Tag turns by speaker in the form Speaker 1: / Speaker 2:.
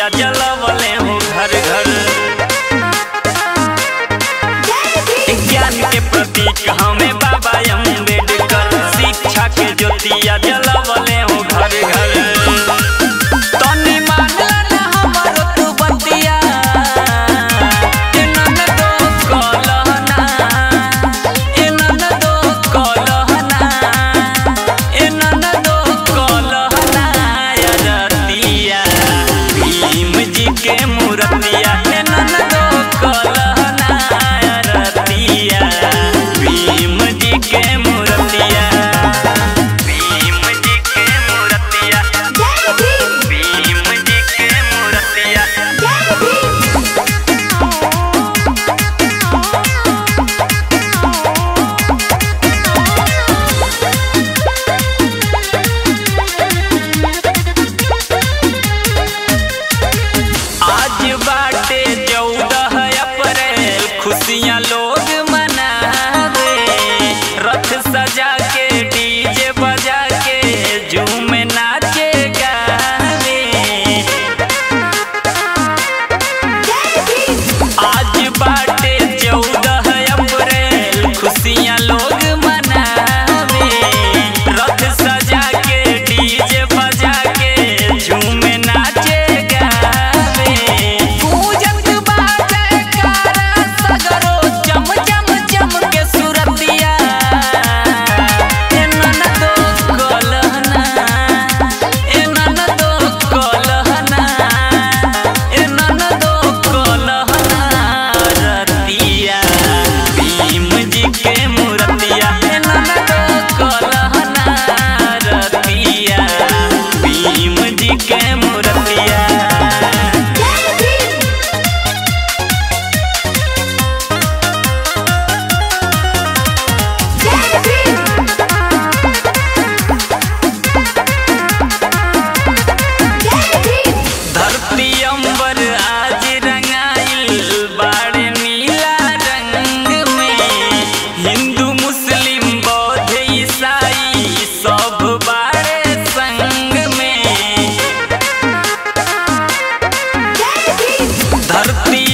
Speaker 1: ज्योतिया जलवले हो घर घर ज्ञान के प्रतीक हमें बाबा अम्बेडकर शिक्षा के ज्योतिया जलवले हो घर घर तनी मानला ना हमर तू बतिया एनन दो कलहना एनन दो कलहना एनन दो कलहना रतिया भीम जी के मूर्तिया एनन दो कलहना रतिया भीम जी के मूर्तिया भीम जी के मूर्तिया भीम जी के मूर्तिया आज बाटे चौदह अप्रैल खुशियाँ लोग मनावे रथ सजा के डीजे बजा के झूम नाचे गावे आज बाटे चौदह अप्रैल खुशियाँ लोग मनावे रथ सजा के डीजे बजा के झूम नाचे गावे पूजत बाजे कारा सगरो चम चम चम के सुरतिया एनन दो कलहना एनन दो कलहना एनन दो कलहना रतिया भीम जी के मूर्तिया एनन दो कलहना रतिया भीम जी के मूर्तिया धरती अंबर आज रंगाइल बाड़े नीला रंग में हिंदू मुस्लिम बौद्ध ईसाई सब बाड़े संग में धरती